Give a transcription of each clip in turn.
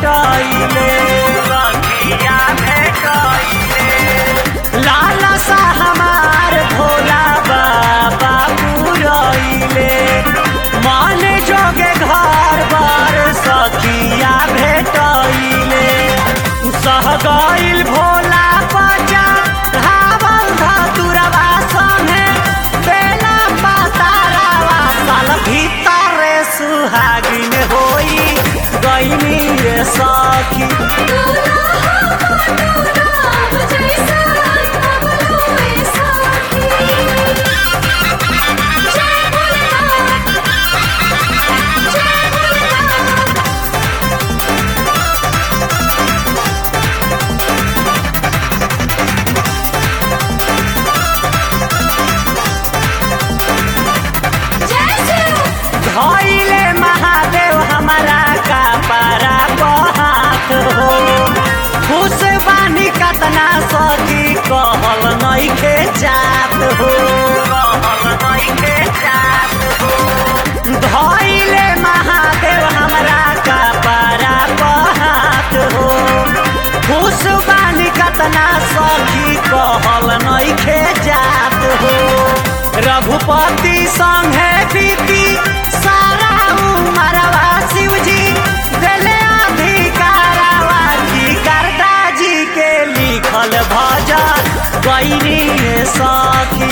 भेटैले सखिया भेटैले लाला सा हमार भोला बाबा पुरैले मन जोगे घर बार सखिया भेटैले सह गइल भोला पचा धावल धतुरवा संगे बेला पातारावा साल भीतरे सुहागिन होई गइनी रे सखी धइले महादेव हमारा का पारा हाथ हो खुश बानी कतना सखी कहल नइखे जात हो कहल नइखे जात हो धइले महादेव हमरा का पारा हाथ हो खुश बानी कतना सखी कहल नइखे जात हो रघुपति संगे बीती सारा उमरवा शिवजी दिले अधिकारवा की करदा जी के लिखल भजन गईनी सखी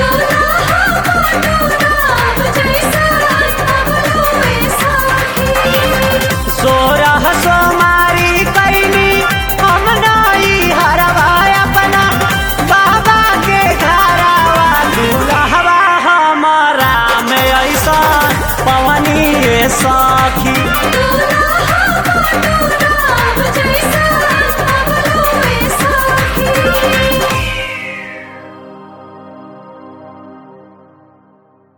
सोरह सोमारी कैनी हम नई हरवा अपना बाबा के घरवा दुल्हवा हमारा में ऐसा पवनी सखी दूल्हा